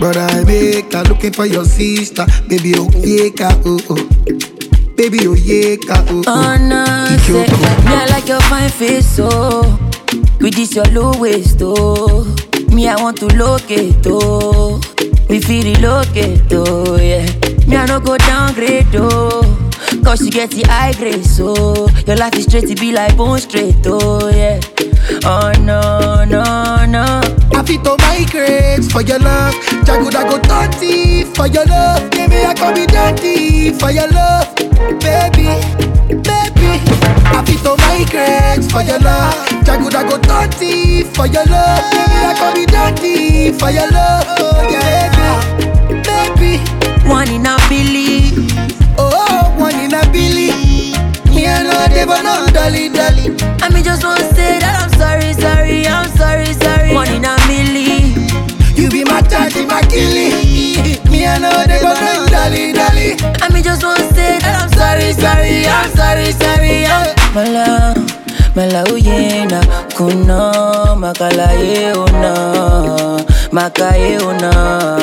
Brother, I make her looking for your sister. Baby, oh, yeah, ka, oh, oh. Baby, oh, yeah, ka, oh, Oh oh. no, say, Ichoko. me I like your fine face, oh. With this your low waist, oh. Me I want to locate, oh. We feel relocate, oh yeah. Me I no go downgrade, oh. Cause you get the high grade, so your life is straight to be like bone straight, oh yeah. Oh no, no, no. I fit to migrate for your love. Jagoda go dirty for your love. Baby, I can be dirty for your love. Baby, baby. I fit to migrate for your love. Jagoda go dirty for your love. Baby, I can be dirty for your love. Oh, yeah, baby, baby. One in a billion. Oh, one in a billy. Me and no devil, no dolly, dolly. I mean, just want to say that I'm sorry, sorry, I'm sorry, sorry. One in a million. You be my daddy, my killie. Me and no devil, no dolly, dolly. I mean, just want to say that I'm sorry, sorry, I'm sorry, sorry. I'm Mala, mala uyena, kuno, makala ye una, makaye una.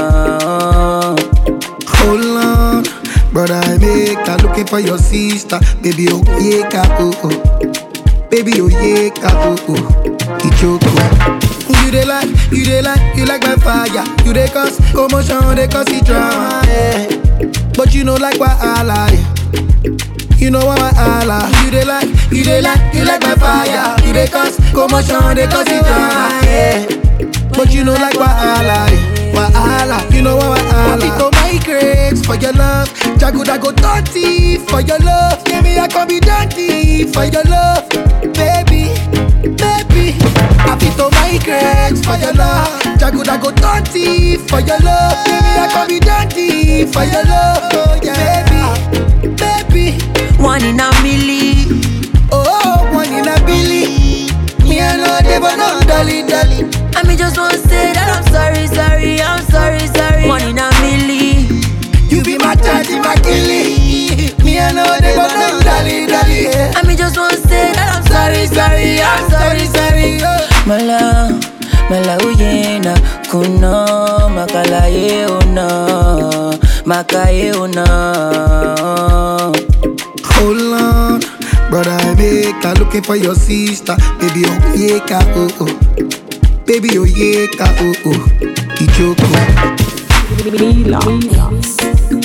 Hold on, brother, I make her looking for your sister. Baby, oh, yeah, ka, oh, oh. Baby, oh, yeah, ka, oh, oh. Ichoko. You dey like, you dey like, you like my fire. You dey cause commotion, they cause the drama, yeah. But you know like wahala, yeah. You know what wahala. You dey like, you dey like, you like my fire. You dey cause commotion, they cause the drama, yeah. But you know like wahala, yeah. wahala. You know what wahala. I go migrate for your love. Jagoda go dirty for your love. Yeah, me I can be dirty for your love, baby, baby. I fit to migrate for your love. Jagoda go dirty for your love. Yeah, me I can be dirty for your love, oh, yeah, baby, baby. One in a million. Oh, one in a billy. Me and no devil, no dolly, dolly. I mean, just want to say that I'm sorry, sorry, I'm sorry, sorry. One in a million. You be my daddy, my killie. Me and no devil, no dolly, dolly. I mean, just want to say that I'm sorry, sorry, I'm sorry, sorry. oh. Mala, mala uyena, kuno, makala ye una, makaye una. Hold on, brother, I make her looking for your sister. Baby, oh, yeah, ka, oh, oh. Baby, oh, yeah, ka, oh, oh. Ichoko. Mila.